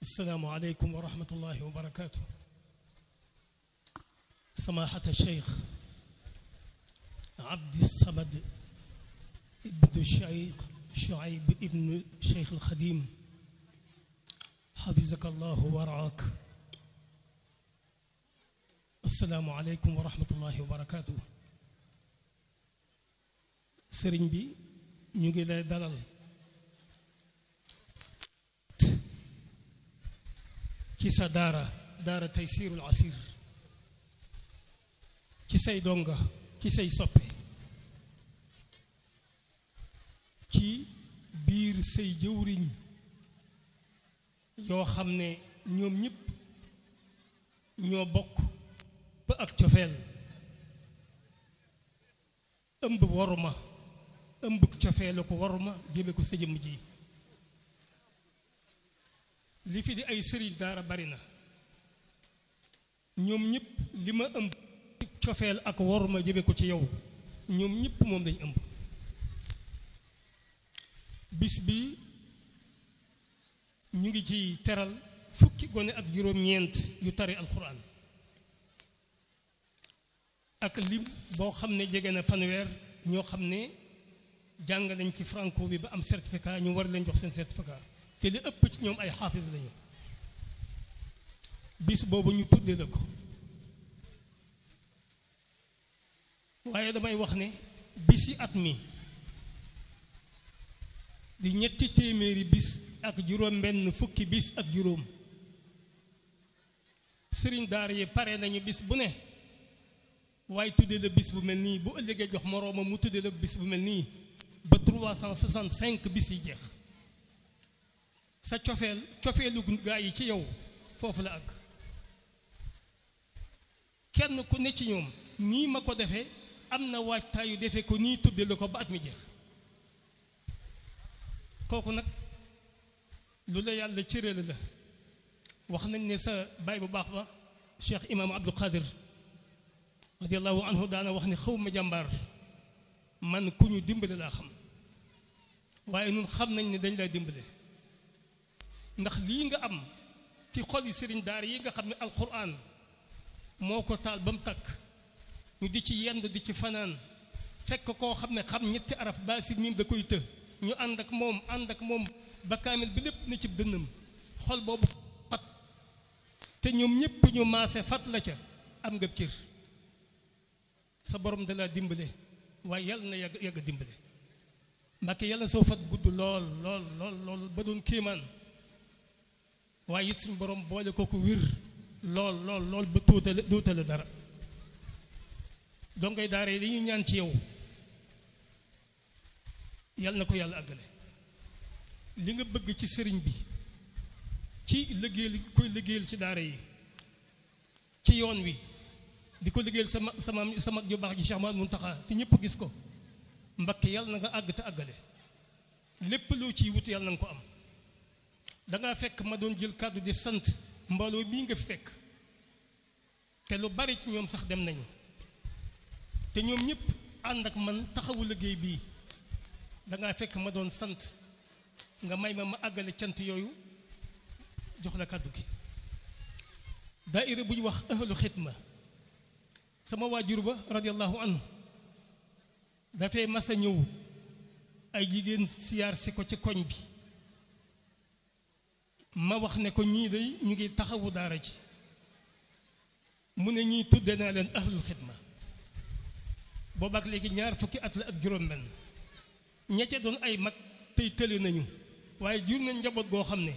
السلام عليكم ورحمة الله وبركاته سماحة الشيخ عبد الصمد ابن الشيخ شعيب ابن الشيخ الخديم حفظك الله ورعاك السلام عليكم ورحمة الله وبركاته sëriñ bi ñu ngi lay dalal ci sa daara daara Taysirul Asir ci say donga ci say soppe ci biir say jëwriñ yoo xam ne ñoom ñëpp ñoo bokk ba ak cofeel ëmb waruma ëmb cofeelu ko waruma jëme ko sa jëmm ji li fi di ay sëriñ daara bari na ñoom ñëpp li ma ëmb cofeel ak waruma jëme ko ci yow ñoom ñëpp moom lañ ëmb bis bi ñu ngi ci teral fukki gone ak juróom-ñeent yu tari alxuraan ak lim boo xam ne jege na fanweer ñoo xam ne jàng nañ ci franco bi ba am certificat ñu war leen jox seen certificat te li ëpp ci ñoom ay xaafis lañu bis boobu ñu tuddee la ko waaye damay wax ne bisi at mi di ñetti téeméeri bis ak juróom benn fukki bis ak juróom sëriñ daara yi pare nañu bis bu ne waaye tuddee la bis bu mel nii bu ëllëgee jox moroomam mu tuddee la bis bu mel nii ba 365 bis yi jeex sa cofeel cofeelu gaa yi ci yow foofu la ak kenn ku ne ci ñoom nii ma ko defee am na waajtaayu defee ko nii tudde la ko ba at mi jeex kooku nag lu la yàlla cërale la wax nañ ne sa baay bu baax ba cheikh imam abdul qadir radiallahu anhu daana wax ne xaw ma jàmbaar man ku ñu dimbale laa xam waaye nun xam nañ ne dañ lay dimbale ndax lii nga am ci xol yi sëriñ daar yi nga xam ne alquran moo ko taal ba mu takk ñu di ci yend di ci fanaan fekk koo xam ne xam ñetti araf baasit miim da koy të ñu ànd ak moom ànd ak moom ba kaamil bi lépp na ci dënnam xol boobu fat te ñoom ñépp ñu maase fat la ca am nga cër sa borom da laa dimbale waaye yàlla na yàgg yàgg dimbale mbàkke yàlla soo fat gudd lool lool lool lool ba doon kéemaan waaye it suñu borom boole ko ko wir lool lool lool ba tuutale tuutale dara dongay daara yi dañuy ñaan ci yow yàlla na ko yàlla àggale li nga bëgg ci sëriñ bi ci liggéeyal koy liggéeyal ci daara yi ci yoon wi di ko liggéeyal sama sama sama ju baax ji Cheikh Mamadou Mountakha te ñëpp gis ko mbakke yàlla na nga àgg te àggale lépp loo ciy wut yàlla na nga ko am dangaa fekk ma doon jël kàddu di sant mbooloo bii nga fi fekk te lu bari ci ñoom sax dem nañu te ñoom ñëpp ànd ak man taxawu liggéey bii dangaa fekk ma doon sant nga may ma ma àggale cant yooyu jox la kàddu gi daaira bu ñu wax ahlu xidma sama waajur ba radiallahu anhu dafay mas a ñëw ay jigéen siyaar si ko ci koñ bi ma wax ne ko ñii day ñu ngi taxawu daara ji mu ne ñii tudde naa leen ahlul xidma boobaak léegi ñaar fukki at la ak juróom-benn ñecce doon ay mag tey tële nañu waaye jur nañ njaboot goo xam ne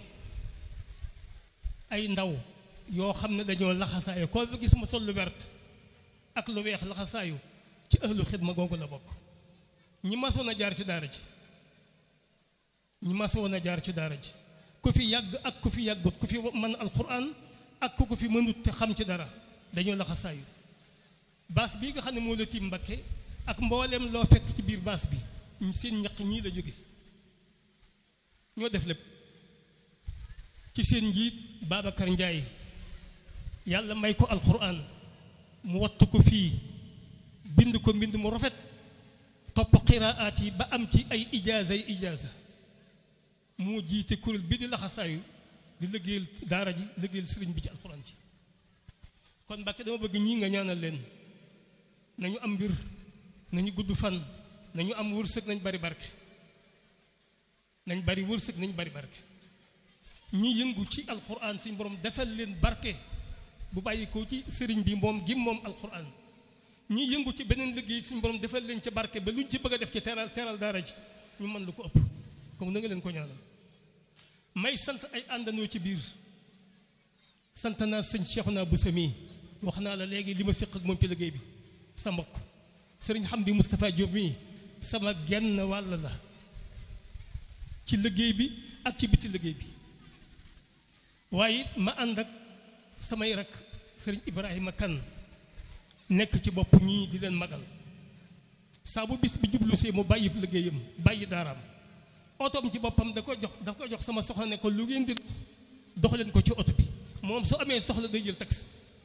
ay ndaw yoo xam ne dañoo laxasaayu koo fi gis ma sol lu wert ak lu weex laxasaayu ci ahlu xidma googu la bokk ñi masoon a jaar ci daara ji ñi masoon a jaar ci daara ji ku fi yàgg ak ku fi yàggut ku fi mën alquran ak ku ko fi mënut te xam ci dara dañoo laxasaayu baas bii nga xam ne moo la tiim mbakke ak mbooleem loo fekk ci biir baas bi seen ñaq ñii la jóge ñoo def lépp ci seen njiit Babacar Ndiaye yàlla may ko alquran mu wattu ko fii bind ko mbind mu rafet topp qiraat yi ba am ci ay ijaaza yi ijaaza moo jiite kuréel bi di laxasaayu di liggéeyal daara ji liggéeyal sëriñ bi ci alxuraan ci kon Mbàkke dama bëgg ñii nga ñaanal leen nañu am mbir nañu gudd fan nañu am wërsëg nañ bari barke nañ bari wërsëg nañ bari barke ñi yëngu ci alxuraan suñ borom defal leen barke bu bàyyi ko ci sëriñ bi moom gim moom alxuraan ñi yëngu ci beneen liggéey suñ borom defal leen ci barke ba luñ ci bëgg a def ci teral teral daara ji ñu mën lu ko ëpp comme na nga leen ko ñaanal may sant ay àndandoo ci biir sant naa sëñ Cheikhouna Bousso mii wax naa la léegi li ma séq ak moom ci liggéey bi sa mbokk sëriñ Hamdi Moustapha Diop mii sama genn wàll la ci liggéey bi ak ci biti liggéey bi waaye ma ànd ak samay rak sëriñ Ibrahima Kane nekk ci bopp ñii di leen magal saa bu bis bi jublu see mu bàyyi liggéeyam bàyyi daaraam otoom ci boppam da ko jox da ko jox sama soxla ne ko lu ngeen di dox leen ko ci oto bi moom su amee soxla day jël taxi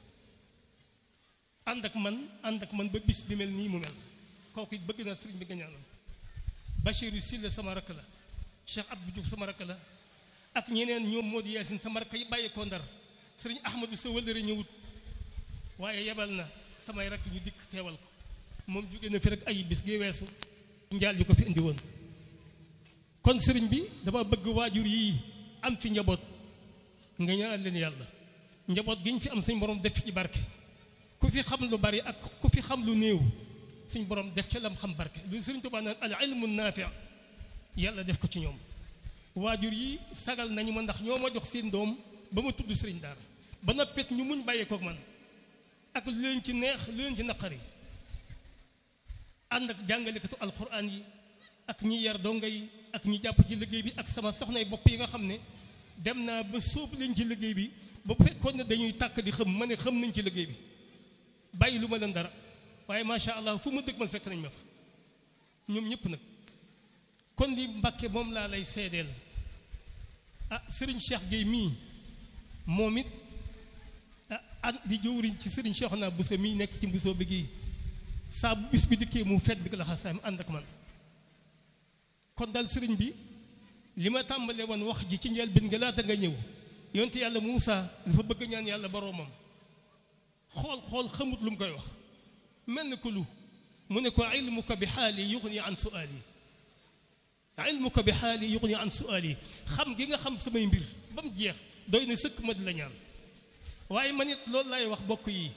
ànd ak man ànd ak man ba bis bi mel nii mu mel kooku it bëgg naa sëriñ bi nga ñaanal Bachirou Sylla sama rakk la Cheikh Abdou Diouf sama rakk la ak ñeneen ñoom Modou Yacine sama rakk yi bàyyi ko ndar sëriñ Ahmadou sa wëllëre ñëwut waaye yebal na samay rakk ñu dikk teewal ko moom jóge na fi rek ay bis gi weesu njaal yu ko fi indi woon kon sëriñ bi dama bëgg waajur yii am fi njaboot nga ñaanal leen yàlla njaboot gi ñu fi am suñ borom def ci barke ku fi xam lu bari ak ku fi xam lu néew suñ borom def ca lam xam barke lu sëriñ Tuubaa naan al ilmu naafi yàlla def ko ci ñoom waajur yi sagal nañu ma ndax ñoo ma jox seen doom ba ma tudd sëriñ daara ba noppet ñu muñ bàyyee kook man ak lu leen ci neex lu leen ci naqari ànd ak jàngalekatu alxuraan yi ak ñi yar donga yi ak ñi jàpp ci liggéey bi ak sama soxnay bopp yi nga xam ne dem naa ba sóob leen ci liggéey bi ba bu fekkoon ne dañuy tàkk di xëm ma ne xëm nañ ci liggéey bi bàyyi lu ma leen dara waaye macha allah fu ma dëgg man fekk nañ ma fa ñoom ñëpp nag kon li Mbàkke moom laa lay seedeel ah sëriñ Cheikh Gueye mii moom it ah an di jëwriñ ci sëriñ Cheikhouna Bousso mii nekk ci Bousso bi gii saa bu bis bi dikkee mu fet bi la xasaam ànd ak man kon daal sëriñ bi li ma tàmbalee woon wax ji ci njëlbéen nga laata nga ñëw yonte yàlla Muusa dafa bëgg ñaan yàlla boroomam xool xool xamut lu mu koy wax mel ni ko lu mu ne ko ilmuka bi xaali yuxni an suaali ilmuka bi xaali yuxni an suaali xam gi nga xam samay mbir ba mu jeex doy na sëkk ma di la ñaan waaye man it loolu laay wax bokk yi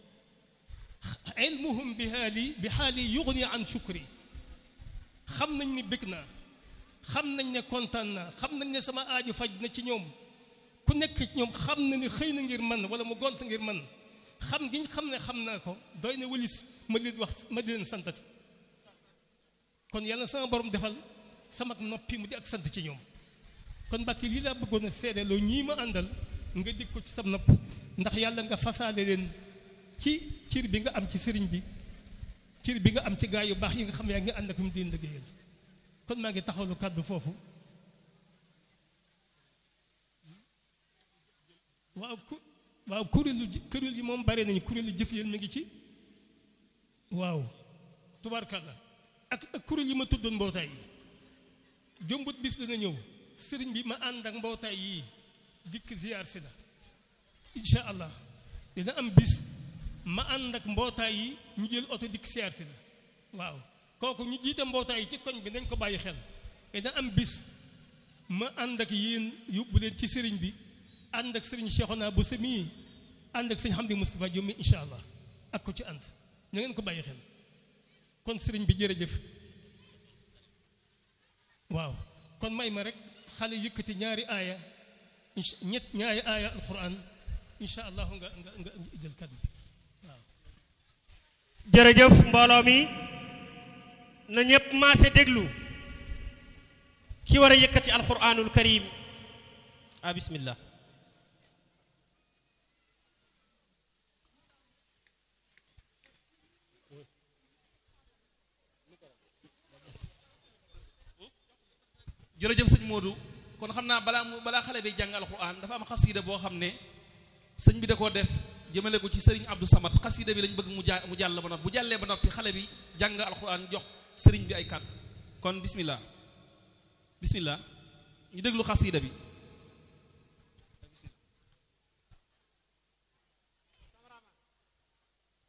ilmuhum bi xaali bi xaali yuxni an shukri xam nañ ni bëgg naa xam nañ ne kontaan naa xam nañ ne sama aaju faj na ci ñoom ku nekk ci ñoom xam na ni xëy na ngir man wala mu gont ngir man xam gi xam ne xam naa ko doy na wëlis ma leen wax ma di leen santati kon yàlla sama borom defal sama noppi mu di ak sant ci ñoom kon mbàkki lii laa bëggoon a seedeloo ñii ma àndal nga dégg ko ci sam nopp ndax yàlla nga fasaale leen ci cir bi nga am ci sëriñ bi cir bi nga am ci gaa yu baax yi nga xam ne yaa ngi ànd ak mu di liggéeyal kon maa ngi taxawlu kàddu foofu waaw ku waaw kuréelu kuréel yi moom bare nañu kuréelu jëf yéen mi ngi ci waaw tubaarkàlla ak ak kuréel yi ma tuddoon mbootaay yi jëmbut bis dana ñëw sëriñ bi ma ànd ak mbootaay yii dikk ziyaar si la incha allah dina am bis ma ànd ak mbootaay yi ñu jël oto dikk ziyaar si la waaw kooku ñu jiite mbootaay yi ci koñ bi nañ ko bàyyi xel dina am bis ma ànd ak yéen yóbbu leen ci sëriñ bi ànd ak sëriñ Cheikhouna Bousso mii ànd ak sëriñ Hamdi Moustapha Diop mi incha allah ak ko ci ànd na ngeen ko bàyyi xel kon sëriñ bi jërëjëf waaw kon may ma rek xale yëkkati ñaari aaya ñett ñaari aaya alquran incha allah nga nga nga jël kàddu bi waaw jërëjëf mbooloo mi na ñëpp maase déglu ki war a yëkkati alquranul karim ah bismillah jërëjëf sëñ Modou kon xam naa balaa mu balaa xale bi jàng alxuraan dafa am xasida boo xam ne sëñ bi da koo def jëmale ko ci sëriñ Abdou Samad xasida bi lañ bëgg mu ja mu jàll ba noppi bu jàllee ba noppi xale bi jàng alxuraan jox sëriñ bi ay kàddu kon bismillah bismillah ñu déglu xasida bi